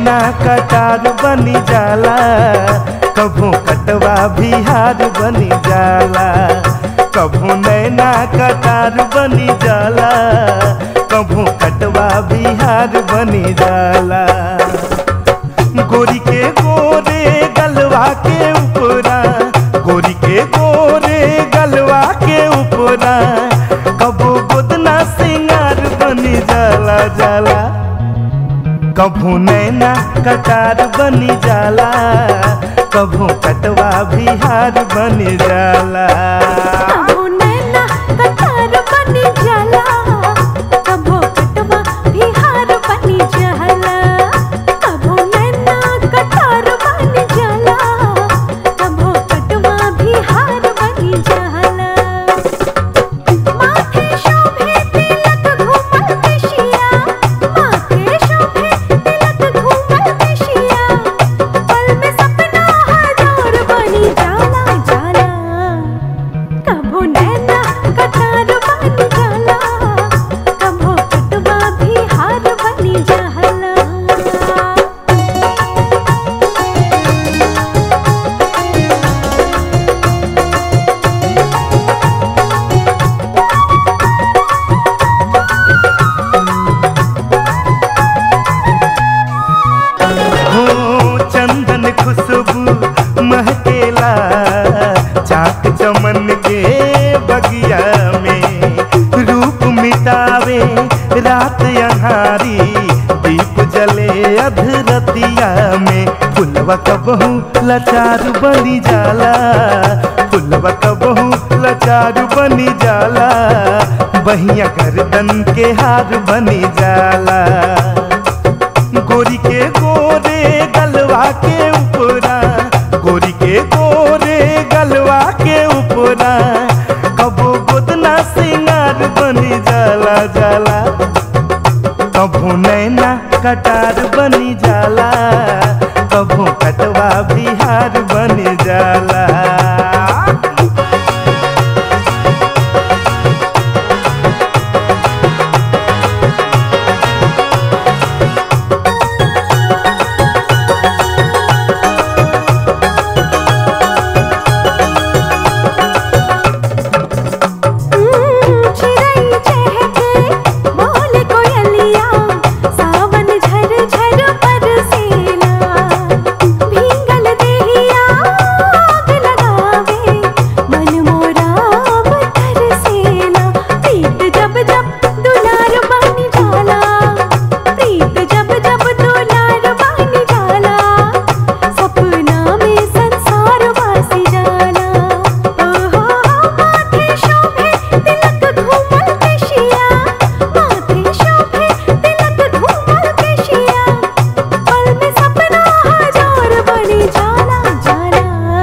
नैना कटार बनी जाला कभू कटवा बिहार बनी जाला कभू नैना कटार बनी जाला कभू कटवा बिहार बनी जाला गोरी के गोरे गलवा के ऊपरा गोरी के गोरे गलवा के ऊपरा कबो गोदना सिंगार बनी जाला जाला कभू नैना कटार बनी जाला कभू कटवा बिहार बनी जाला कबो नैना कतार बनी जाला कबो कटवा बिहार बनी जाला कबो नैना कतार बनी जाला कबो कटवा बिहार बनी जाला माथे शोभे तिलक घूमल केशिया माथे शोभे तिलक घूमल केशिया पल में सपना हजार बनी जाला जाला कबो नैना कतार बनी जाला कबो कटवा बिहार बनी जाला हो चंदन खुशबू महकेला चाक चमन के बगिया में रूप मिटावे रात अन्हारी दीप जले अधरतिया में फुलवा कबहू लाचार बनी जाला फुलवा कबहू लाचार बनी जाला बहिया गर्दन के हार बनी जाला गोरी के गोरे गलवा के ऊपरा गोरी के गोरे गलवा के ऊपरा कबो गोदना सिंगार बनी जाला जाला कभू नैना कटार बनी जाला कभू कटवा बिहार बनी जाला चिड़ै चहके बोले कोयलिया सावन झर झर बरसेला भींगल देहिया आग लगावे मन मोरा बरसेला प्रीत जब जब दुलार बनी जाला प्रीत जब जब दुलार बनी जाला सपना में संसार वासी जाला ओहो माथे शोभे तिलक घूमल केशिया माथे शोभे तिलक घूमल केशिया पल में सपना हजार बनी जाला जाला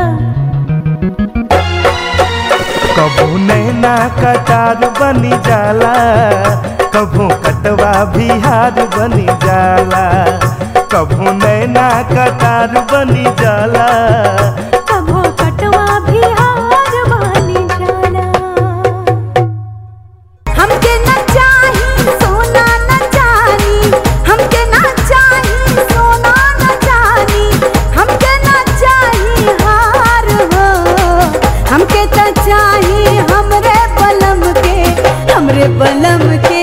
कभू नैना कटार बनी जाला कभू कटवा बिहार बनी जाला कभू नैना कटार बनी जाला कबो कटवा बिहार बनी जाला हमके न चाही सोना न चानी हमके न चाही सोना न चानी हमके न चाही हार हो हमके त चाही हमरे बलम के हमरे बलम के